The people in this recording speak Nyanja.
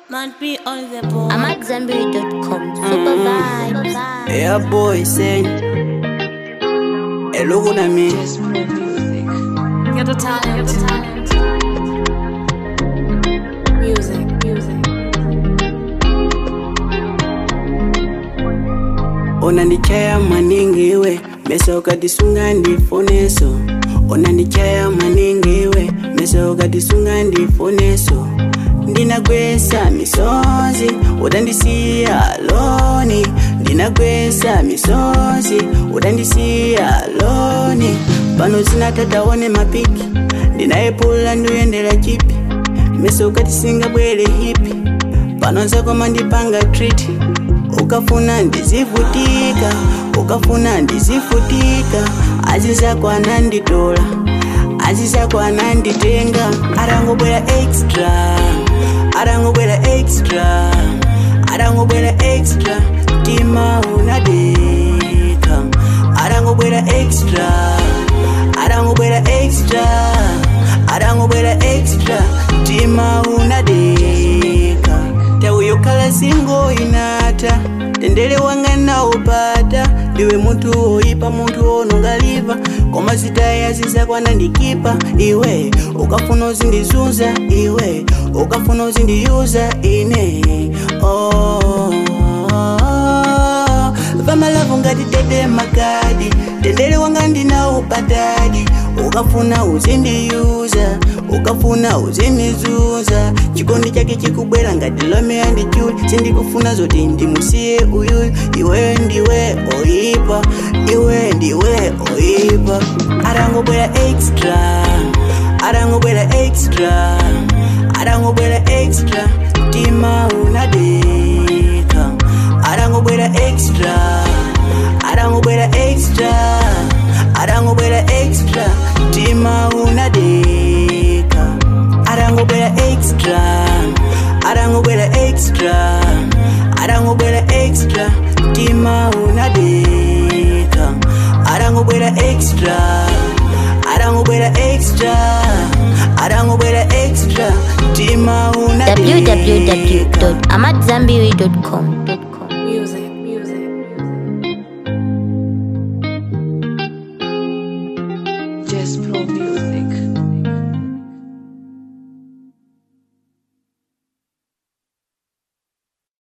Might be on the board. I'm at Zenberry.com. Super vibe. Yeah, boy, say. Hey, look at me. Get the talent. Get the talent. Music. Music. unandichaya maningi iwe mesa ukatisunga ndifoneso unandichaya maningi iwe mesa ukatisunga ndifoneso ndinagwesa misozi udandisiya loni ndinagwesa misozi udandisiya loni pano zinatataone mapiki ndinayepula ndiyendera chipi mesa ukatisinga bwere hipi pano zakoma ndipanga triti ukafuna ndizivutika ukafuna ndizifutika azizako ananditola azizako ananditenga arangobwera extra arangobwera extra arangobwera extra tima unadeka arangobwera extra arangobwera extra arangobwera extra tima unadeka tauyokhala singo inata tendere wanga naupata ndiwe munthu woyipa munthu wonongaliva koma zitaya zizakwana ndikipa iwe ukafuna uzindizunza iwe ukafuna uzindiyuza ine oh. vamalavu ngati tete makadi tendere wanga ndinaupatadi ukafuna uzindiyuza ukafuna uzindizunza chikondi chake chikubwera ngati lomea ndi chuli sindikufuna zoti ndimusiye uyuyu iwe ndiwe oyipa iwe ndiwe oyipa arangobwera extra arangobwera extra arangobwera extra tima unadeka arangobwera extra arangobwera extra arangobwera extra tima unadeka arangobwera extra arangobwera extra arangobwera extra tima unadeka arangobwera extra arangobwera extra arangobwera extra tima unadeka www.amatzambiri.com.